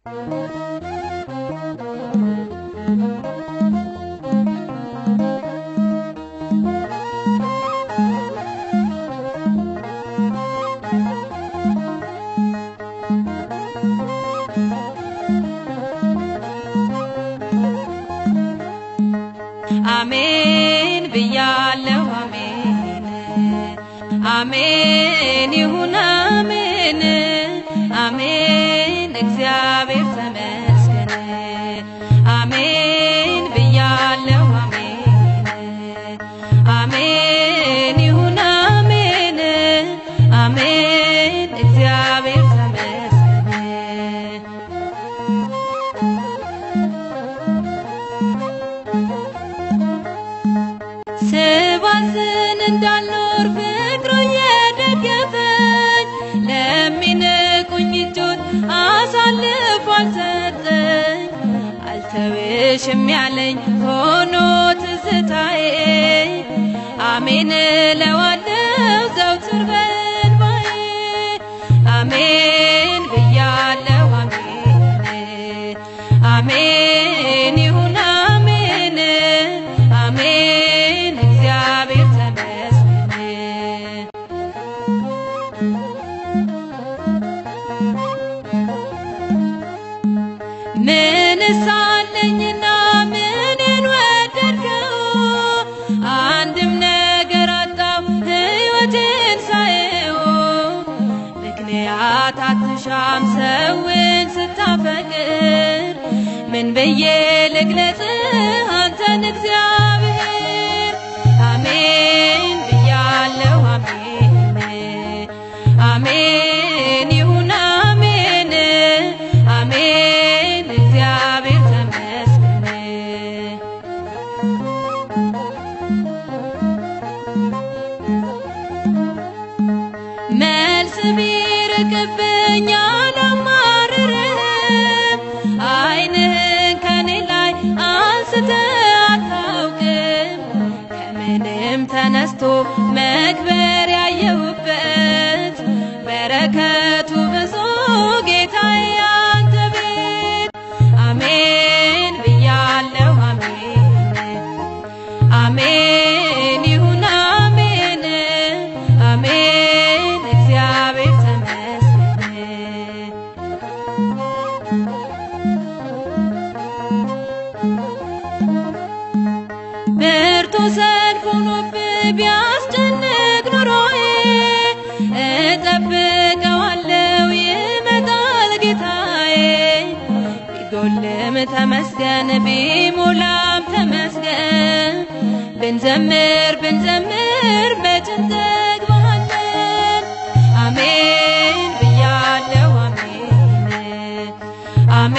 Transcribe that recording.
አሜን ብያለሁ አሜን አሜን ይሁን አሜን አሜን እግዚአብሔር ተመስገን አሜን ብያለሁ አሜን አሜን ይሁን አሜን አሜን እግዚአብሔር ተመስገን ስባዝን እንዳልኖር ፍቅሩ እየደገፈኝ ለሚንቁኝ እጆች አሳልፎ አልሰጠኝ አልተውሽም ያለኝ ሆኖ ትዝታዬ አሜን እለዋለሁ ዘውትር በእንባዬ አሜን ብያለሁ አሜን አሜን ይሁን አሜን አሜን እግዚአብሔር ተመስገን ምን ሳለኝና ምንን ወደድከው? አንድም ነገር አጣው ሕይወቴን ሳየው ምክንያት አትሻም ሰውን ስታፈቅር ምን ብዬ ልግለጽ አንተን እግዚአብሔር አሜን ብያለሁ አሜን አሜን ይሁን አሜን አሜን እግዚአብሔር ተመስገን መልስ ቢርቅብኝ አላማርርም ዓይንህን ከኔ ላይ አንስተህ አታውቅም ከምንም ተነስቶ መክበር ያየሁበት በረከቱ ብዙ ጌታዬ አንተ ቤት አሜን ብያለሁ አሜን አሜን ይሁን አሜን አሜን እግዚአብሔር ተመስገን ብርቱ ሰልፍ ሆኖብህ ቢያስጨንቅ ኑሮዬ እጠብቀዋለሁ ይመጣል ጌታዬ ቢጎልም ተመስገን ቢሞላም ተመስገን ብንዘምር ብንዘምር